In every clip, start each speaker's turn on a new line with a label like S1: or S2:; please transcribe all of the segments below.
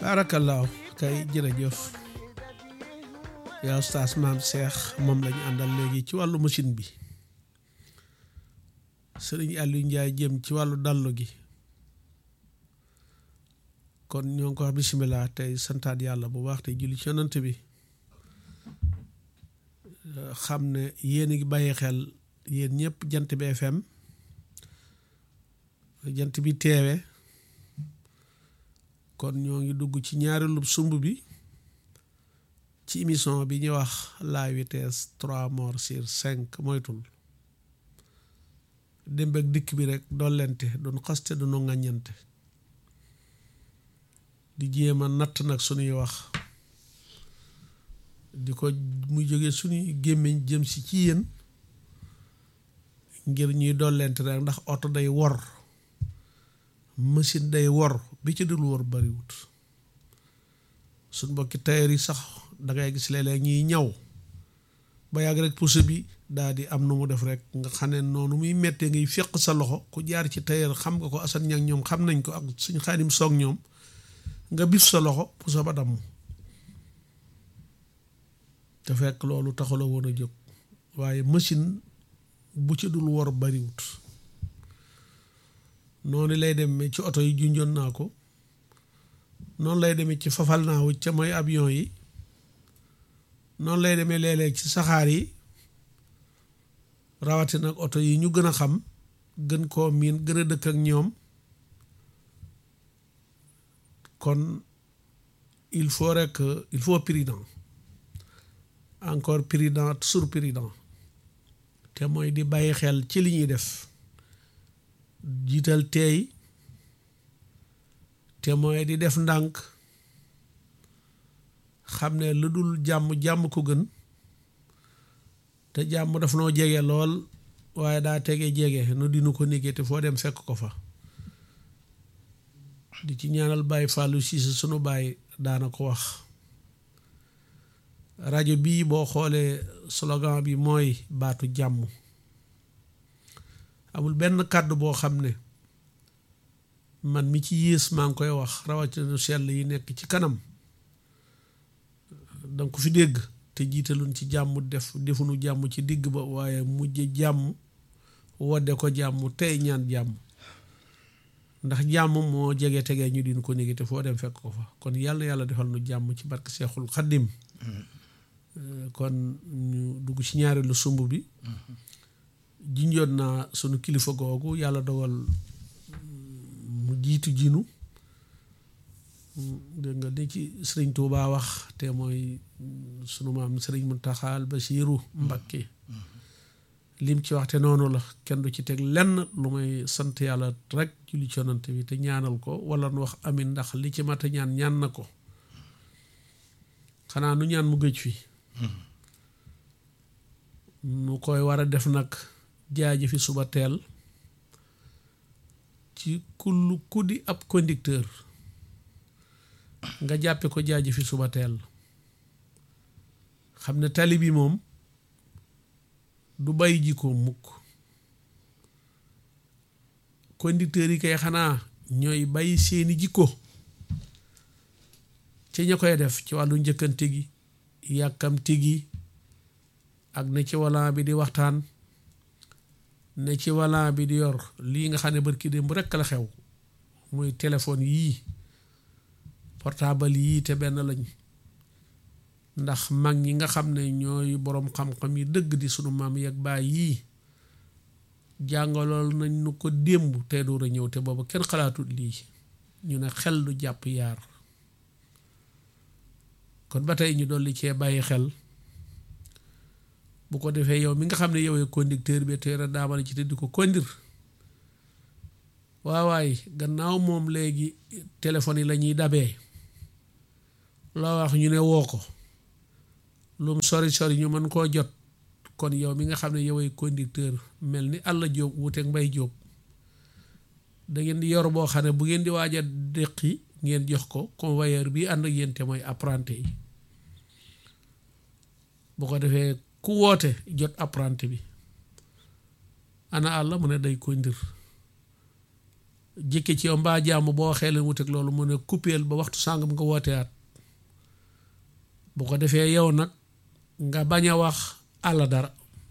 S1: baarakallaahu kay jërëjëf yaa ustaas maam Cheikh moom lañu àndal léegi ci wàllu machine bi sëriñ Aliou Ndiaye jëm ci wàllu dallu gi kon ñoo ngi ko wax bisimilah tey santaat yàlla bu baax tey julli ci yonant bi xam ne yéen a ngi bàyyi xel yéen ñëpp jant bi FM jant bi teewe kon ñoo ngi dugg ci ñaareelu sumb bi ci émission bi ñuy wax la vitesse trois morts sur cinq moytul démb ak dikk bi rek dollente duñ xaste duñu ŋàññante di jéem a natt nag suñuy wax di ko muy jóge suñuy gémmiñ jëm si ci yéen ngir ñuy dollente rek ndax oto day wor machine day wor bi ci dul wor bariwut suñ mbokki tailleur yi sax dangay gis léeg-léeg ñuy ñaw ba yàgg rek pousse bi daal di am nu mu def rek nga xam ne noonu muy méttee ngay féq sa loxo ku jaar ci tailleur xam nga ko asan ñag ñoom xam nañ ko ak suñ xaadim soog ñoom nga bif sa loxo pousse ba damm te fekk loolu taxula woon a jóg waaye machine bu ci dul wor bariwut noonu lay demee ci oto yi junjoon naa ko noonu lay demee ci fafal naa wu ca mooy avion yi noonu lay demee léeg-léeg ci saxaar yi rawatina ak oto yi ñu gën a xam gën koo miin gën a dëkk ak ñoom kon il faut rek il faut prudent encore prudent toujours prudent te mooy di bàyyi xel ci li ñuy def jiital teey te mooy di def ndànk xam ne lu dul jàmm jàmm ko gën te jàmm daf noo jege lool waaye daa tege jege nu dinu ko négé te foo dem fekk ko fa di ci ñaanal Baye Fallou Cissé sunu baay daana ko wax rajo bii boo xoolee slogan bi mooy baatu jàmm amul benn kàddu boo xam ne man mi ci yées maa ngi koy wax rawatina sell yi nekk ci kanam danga ko fi dégg te jiitaluñ ci jàmm def defuñu jàmm ci digg ba waaye mujj jàmm wodde ko jàmm tey ñaan jàmm ndax jàmm moo jege tegee ñu din ko néegi te foo dem fekk ko fa kon yàlla yàlla defal nu jàmm ci barke Seexul Xaddim kon ñu dugg ci ñaareelu sumb bi jinjoon naa sunu kilifa googu yàlla dogal mu jiitu jinu dégg nga di ci sëriñ Tuubaa wax te mooy sunu maam sëriñ Muntaxal Basiiru Mbakke lim ci wax te noonu la kenn du ci teg lenn lu may sant yàlla rek julli ci yonante bi te ñaanal ko wala nu wax amin ndax li ci mat a ñaan ñaan na ko xanaa nu ñaan mu gëj fi nu koy war a def nag jaaji fi suba teel ci kullu ku di ab conducteur nga jàppe ko jaaji fi suba teel xam ne tali bi moom du bàyyi jikko mukk conducteur yi kay xanaa ñooy bàyyi seeni jikko ci ña koy def ci wàllu njëkkante gi yàkkamti gi ak ne ci volant bi di waxtaan ne ci volant bi di yor lii nga xam ne barki démb rekk la xew muy téléphone yii portable yii te benn lañ ndax mag ñi nga xam ne ñooy boroom xam-xam yi dëgg di sunu maam yeeg baay yii jàngalool nañ nu ko démb te door a ñëw te boobu kenn xalaatut lii ñu ne xel du jàpp yaar kon ba tey ñu dolli cee bàyyi xel bu ko defee yow mi nga xam ne yow conducteur bi te daamal ci te di ko conduire waawaay gannaaw moom léegi téléphone yi la ñuy dabee loo wax ñu ne woo ko lum sori sori ñu mën koo jot kon yow mi nga xam ne yoway conducteur mel ni àll jóob wuteeg mbay jóob da ngeen di yor boo xam ne bu ngeen di waaj a déqi ngeen jox ko convoyeur bi ànd ak yéen te mooy apprenti yi bu ko defee ku woote jot apprenti bi ana àll mu ne day conduire jëkke ci yow mbaa jàmm boo waxee leen wuteeg loolu mu ne coupeel ba waxtu sàngam nga wooteyaat bu ko defee yow nag nga bañ a wax àlla dara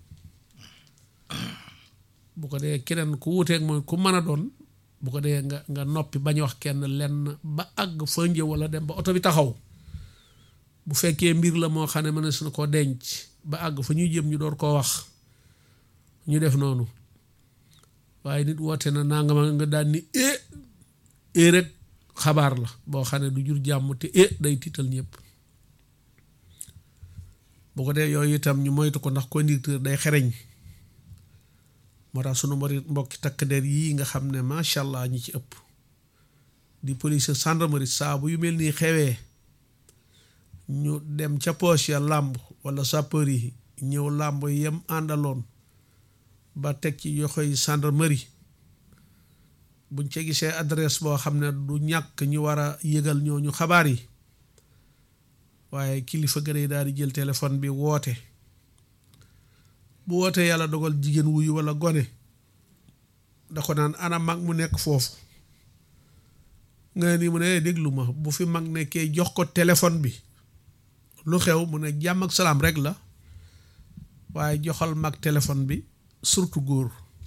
S1: bu ko dee keneen ku wuteeg mooy ku mën a doon bu ko dee nga nga noppi bañ a wax kenn lenn ba àgg fa njëw wala dem ba oto bi taxaw bu fekkee mbir la moo xam ne mën na suñu ko denc ba àgg fa ñuy jëm ñu door koo wax ñu def noonu waaye nit woote na nanga ma nga daan ni e e rek xabaar la boo xam ne du jur jàmm te e day tiital ñëpp bu ko dee yooyu itam ñu moytu ko ndax conducteur day xereñ moo tax sunu mbari mbokki takk der yii nga xam ne macha allah ñi ci ëpp di police gendarmerie saabu yu mel nii xewee ñu dem ca poche ya làmb wala sapeur yi ñëw làmb yem àndaloon ba teg ci yoxoy gendarmerie buñ ca gisee adresse boo xam ne du ñàkk ñu war a yëgal ñooñu xabaar yi waaye kilifa gën yi daal di jël téléphone bi woote bu wootee yàlla dogal jigéen wuyu wala gone da ko naan ana mag mu nekk foofu nga ni mu ne déglu ma bu fi mag nekkee jox ko téléphone bi lu xew mu ne jàmm ak salaam rek la waaye joxal mag téléphone bi surtout góor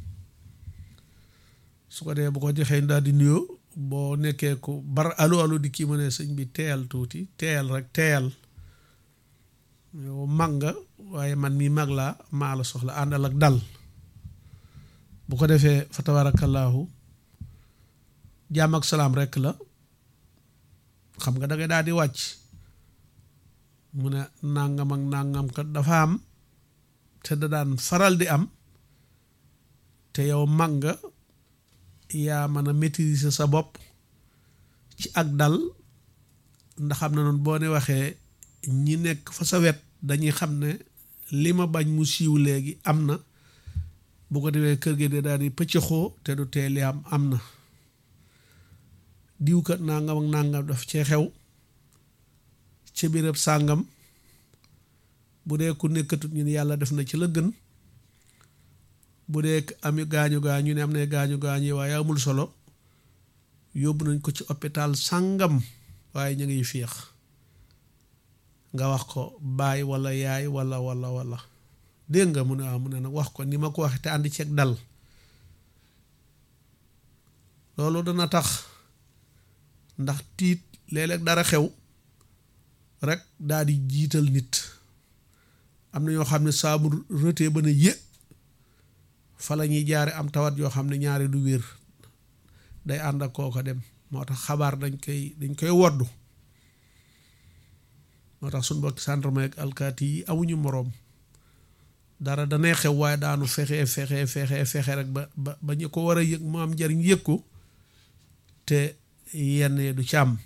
S1: su ko dee bu ko joxee daal di nuyoo boo nekkee ko bar alu alu di kii mu ne sëñ bi teyal tuuti teyal rek teyal yow mag nga waaye man mii mag laa maa la soxla àndal ak dal bu ko defee fa tabaarakallaahu jàmm ak salaam rek la xam nga da ngay daal di wàcc mu ne nàngam ak nàngam kat dafa am te da daan faral di am te yow mag nga yaa mën a maîtriser sa bopp ci ak dal ndax xam na noonu boo ne waxee ñi nekk fa sa wet dañuy xam ne li ma bañ mu siiw léegi am na bu ko defee kër gi de daal di pëccëxoo te du tee li am am na diw kat nangam ak nangam daf cee xew ca béréb sàngam bu dee ku nekkatut ñu ne yàlla def na ci la gën bu dee ami gaañu gaañu ne am na gaañu gaañu waaye amul solo yóbbu nañ ko ci hôpital sàngam waaye ñu ngi féex nga wax ko baay walla yaay walla walla walla dégg nga mu ne waaw mu ne nag wax ko ni ma ko waxee te ànd ceeg dal loolu dana tax ndax tiit léeg-léeg dara xew rek daal di jiital nit am na ñoo xam ne saabu rëtee ba ne yë fa la ñuy jaare am tawat yoo xam ne ñaari du wér day ànd ak kooko dem moo tax xabaar dañ koy dañ koy woddu moo tax suñ bokki gendarme ak alkaati yi amuñu moroom dara danay xew waaye daanu fexe fexe fexe fexe rek ba ba ba ñu ko war a yëg mu am njariñ yëg ko te yenn du ci am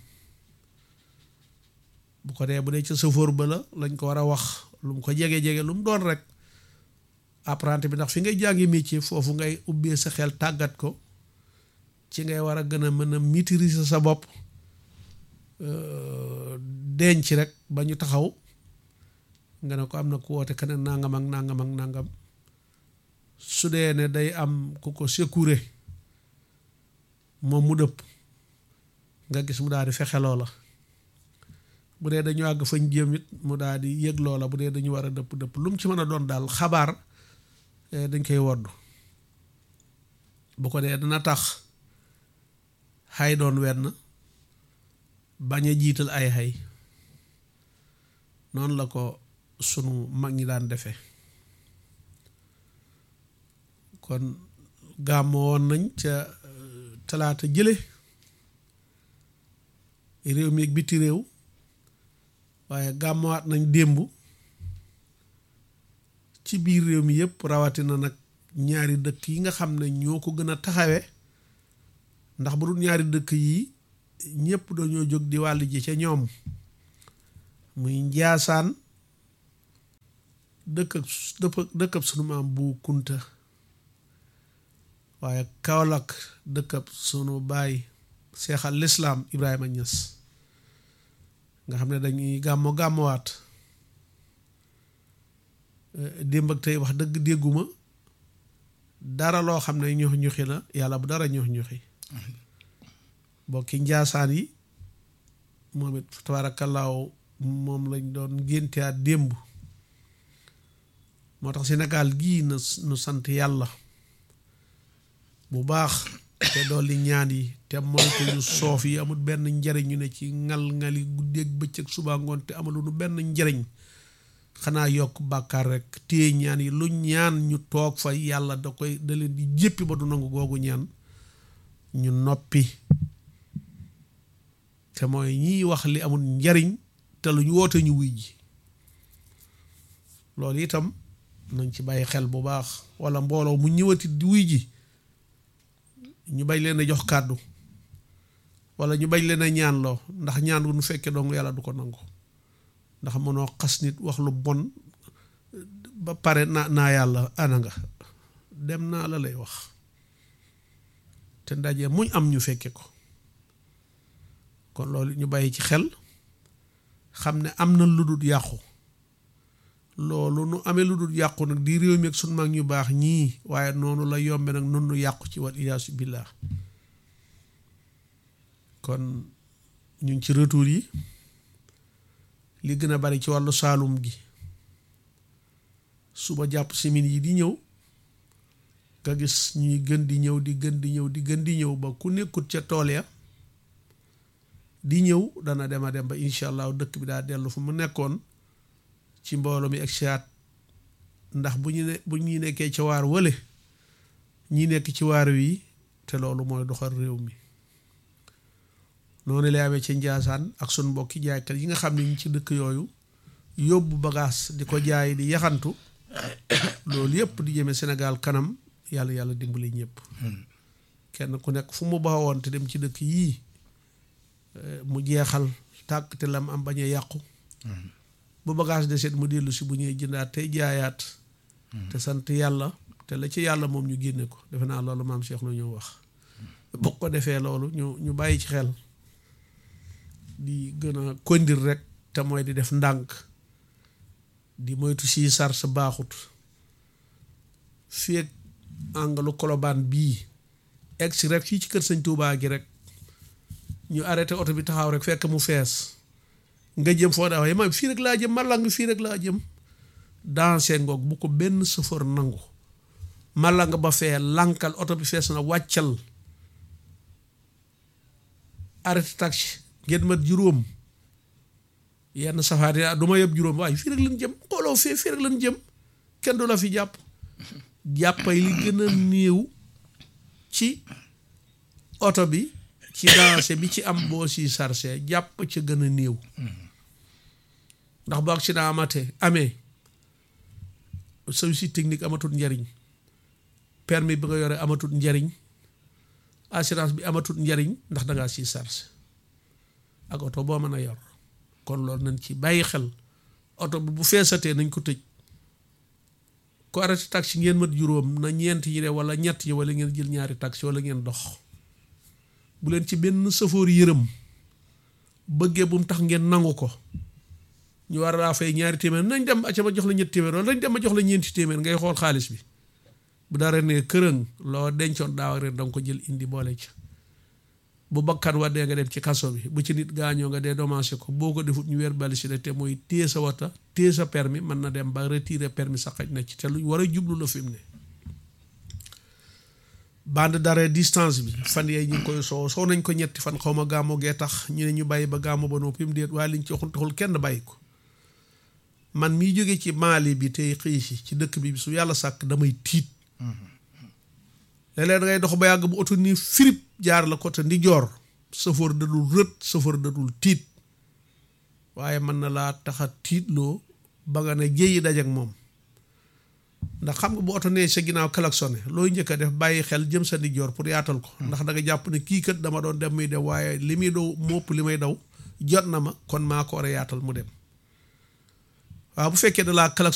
S1: bu ko dee bu dee ca sëfoor ba la lañ ko war a wax lu mu ko jege-jege lu mu doon rek apprenti bi ndax fi ngay jàngi métier foofu ngay ubbee sa xel tàggat ko ci ngay war a gën a mën a maîtriser sa bopp denc rek ba ñu taxaw nga ne ko am na ku woote keneen nangam ak nangam ak nangam su dee ne day am ku ko secourer moom mu dëpp nga gis mu daal di fexe loola bu dee dañu àgg fañ jëm it mu daal di yëg loola bu dee dañu war a dëpp dëpp lu mu ci mën a doon daal xabaar dañ koy woddu bu ko dee dana tax xay doon wenn bañ a jiital ay xay noonu la ko sunu mag ñi daan defee kon gàmmo woon nañ ca talaata jële réew mi ak biti réew waaye gàmmowaat nañ démb ci biir réew mi yëpp rawatina nag ñaari dëkk yi nga xam ne ñoo ko gën a taxawe ndax bu dul ñaari dëkk yi ñëpp dañoo jóg di wàll ji ca ñoom muy njaasaan dëkk ak dëkkab sunu maam bu kunta waaye Kaolack dëkkab sunu baay seexal lislaam Ibrahima Niass nga xam ne dañuy gàmmo gàmmowaat démb ak tey wax dëgg dégguma dara loo xam ne ñox ñoxi la yàlla bu dara ñox ñoxi bokki njaasaan yi moom it tabaarakallaahu moom lañ doon ngénteaat démb moo tax Sénégal gii na nu sant yàlla bu baax te dolli ñaan yi te moytu yu soof yi amul benn njariñ ñu ne ci ngal-ngali guddeeg bëccëg suba ngoon te amalu nu benn njariñ xanaa yokk bàkkaar rek téye ñaan yi lu ñaan ñu toog fa yàlla da koy da leen di jéppi ba du nangu googu ñaan ñu noppi te mooy ñiy wax li amul njariñ te lu ñu woote ñu wuy ji loolu itam nañ ci bàyyi xel bu baax wala mbooloo mu ñëwati di wuy ji ñu bañ leen a jox kàddu wala ñu bañ leen a ñaan loo ndax ñaan wu nu fekkee dong yàlla du ko nangu ndax mënoo xas nit wax lu bon ba pare naa naa yàlla ana nga dem naa la lay wax te ndaje muñ am ñu fekke ko kon loolu ñu bàyyi ci xel xam ne am na lu dul yàqu loolu nu amee lu dul yàqu nag di réew mi ak sunu mag ñu baax ñii waaye noonu la yombe nag nun nu yàqu ci wal iyaasu billah kon ñu ngi ci retour yi li gën a bari ci wàllu saalum gi suba jàpp simin yi di ñëw nga gis ñuy gën di ñëw di gën di ñëw di gën di ñëw ba ku nekkut ca tool ya di ñëw dana dem a dem ba incha allah dëkk bi daa dellu fu mu nekkoon ci mbooloo mi ak siyaat ndax bu ñu ne bu ñu nekkee ci waar wële ñi nekk ci waar wi te loolu mooy doxal réew mi noonu lay amee ci njaasaan ak sun mbokki jaaykat yi nga xam ne ñu ci dëkk yooyu yóbbu bagage di ko jaay di yaxantu loolu yëpp di jëmee Sénégal kanam yàlla yàlla dimbali ñëpp kenn ku nekk fu mu baxawoon te dem ci dëkk yii mu jeexal tàkk te lam am bañ a yàqu bu bagage de seet mu dellu si bu ñuy jëndaat tey jaayaat te sant yàlla te la ci yàlla moom ñu génne ko defe naa loolu maam Cheikh la ñu wax bu ko defee loolu ñu ñu bàyyi ci xel di gën a kondir rek te mooy di def ndànk di moytu sii sar sa baaxut fii ak angalu kolobaan bii egg si rek fii ci kër sëñ Tuubaa gi rek ñu arrêté oto bi taxaw rek fekk mu fees nga jëm foo daa waaye ma fii rek laa jëm malang fii rek laa jëm dansé ngoog bu ko benn chauffeur nangu malang ba fee lankal oto bi fees na wàccal arrêté taxi ngeen mat juróom yenn safaar yi du ma yëpp juróom waaye fii rek lañ jëm xooloo fii fii rek lañ jëm kenn du la fi jàpp jàppay li gën a néew ci oto bi ci dansé bi ci am boo si sarse jàpp ca gën a néew ndax bu accident amatee amee service technique amatul njariñ permis bi nga yore amatul njariñ assurance bi amatul njariñ ndax dangaa si sarse ak oto boo mën a yor kon loolu nañ ci bàyyi xel oto bi bu feesatee nañ ko tëj ko arrêté taxi ngeen mat juróom na ñeent yi de wala ñett yi wala ngeen jël ñaari taxi wala ngeen dox bu leen ci benn safoor yërëm bëggee bu mu tax ngeen nangu ko ñu war laa fay ñaari téeméer nañ dem acca ma jox la ñetti téeméer wala nañ dem ma jox la ñeenti téeméer ngay xool xaalis bi bu dara ne kërëng loo dencoon daaw ak ren danga ko jël indi boole ci bu bakkan waddee nga dem ci kaso bi bu ci nit gaañoo nga dee dommagé ko boo ko defut ñu weer balisé te mooy téye sa wata téye sa permis mën na dem ba retirer permis sa xaj na ci te lu war a jublu la fi mu ne bande d'arrêt distance bi fan yee ñu ngi koy soo soo nañ ko ñetti fan xaw ma gàmmo gee tax ñu ne ñu bàyyi ba gàmmo ba noppi mu déet waaye liñ ci waxul taxul kenn bàyyi ko man miy jóge ci Mali bi tey xëy si ci dëkk bi su yàlla sàkk damay tiit léeg-léeg da ngay dox ba yàgg bu oto nii firip jaar la côté ndi joor sëfoor dadul rët sëfoor dadul tiit waaye mën na laa taxa tiitloo ba nga ne jéyi daj ak moom ndax xam nga bu oto nee sa ginnaaw klaxonné looy njëkk a def bàyyi xel jëm sa ndi joor pour yaatal ko ndax da nga jàpp ne kii kat dama doon dem muy dem waaye li muy daw mopp li may daw jot na ma kon maa ko war a yaatal mu dem waaw bu fekkee da laa